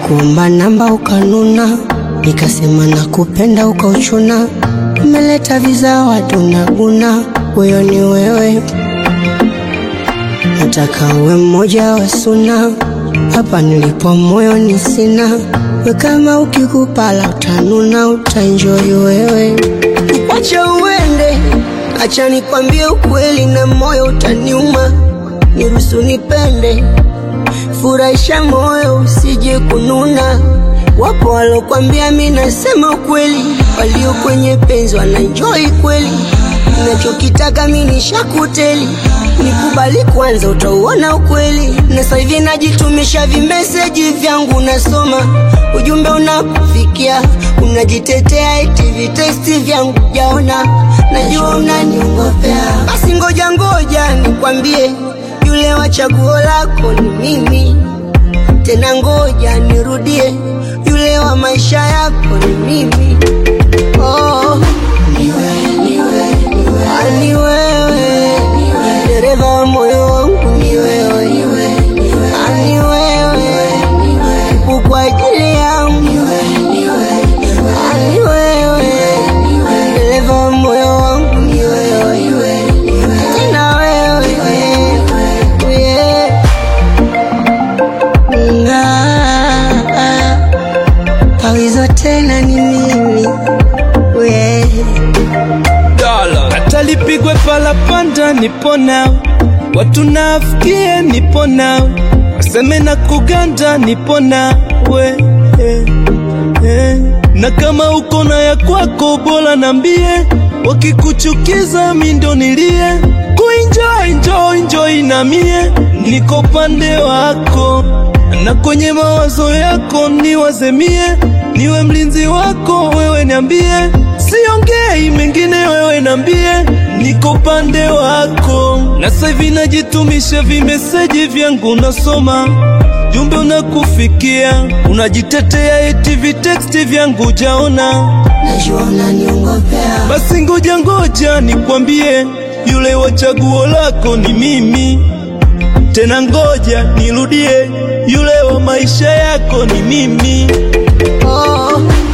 Nilikuomba namba ukanuna, nikasema nakupenda ukauchuna. Umeleta viza watu naguna, huyo ni wewe. Nataka uwe mmoja wa suna, hapa nilipo moyo ni sina. We kama ukikupala utanuna, utaenjoy wewe. Wacha uende, acha nikwambie ukweli na moyo utaniuma. Niruhusu nipende, furahisha moyo usije kununa. Wapo walokwambia mi nasema ukweli, walio kwenye penzi wanaenjoy kweli. Nachokitaka mi nishakuteli, nikubali kwanza, utauona ukweli. Na sasa hivi najitumisha vimeseji vyangu, nasoma ujumbe unakufikia, unajitetea eti vitesti vyangu jaona, najua unaniongopea. Basi ngoja ngoja nikwambie, yule wa chaguo lako ni mimi tena ngoja nirudie, yule wa maisha yako ni mimi. Oh, Ah, ni wewe, dereva wa moyo wangu ni wewe, Ah, ni wewe, upo kwa ajili yangu, Ah, ni wewe, dereva wa moyo wangu ni wewe, tena wewe, yeah. Ah, Pawizo tena ni mimi we hata lipigwe palapanda nipo nawe, watu nafikie nipo nawe, waseme na kuganda nipo nawe eh, eh. na kama uko na ya kwako bora nambie, wakikuchukiza mi ndo nilie kuenjoy enjoy enjoy na mie niko pande wako na kwenye mawazo yako niwazemie, niwe mlinzi wako wewe, niambie, siongei mengine, wewe niambie, niko pande wako. Na sasa hivi najitumisha vimeseji vyangu, nasoma jumbe unakufikia, unajitetea eti viteksti vyangu jaona. najua unaniongopea Basi ngoja ngoja nikwambie, yule wa chaguo lako ni mimi. Tena ngoja nirudie, yule wa maisha yako ni mimi. oh,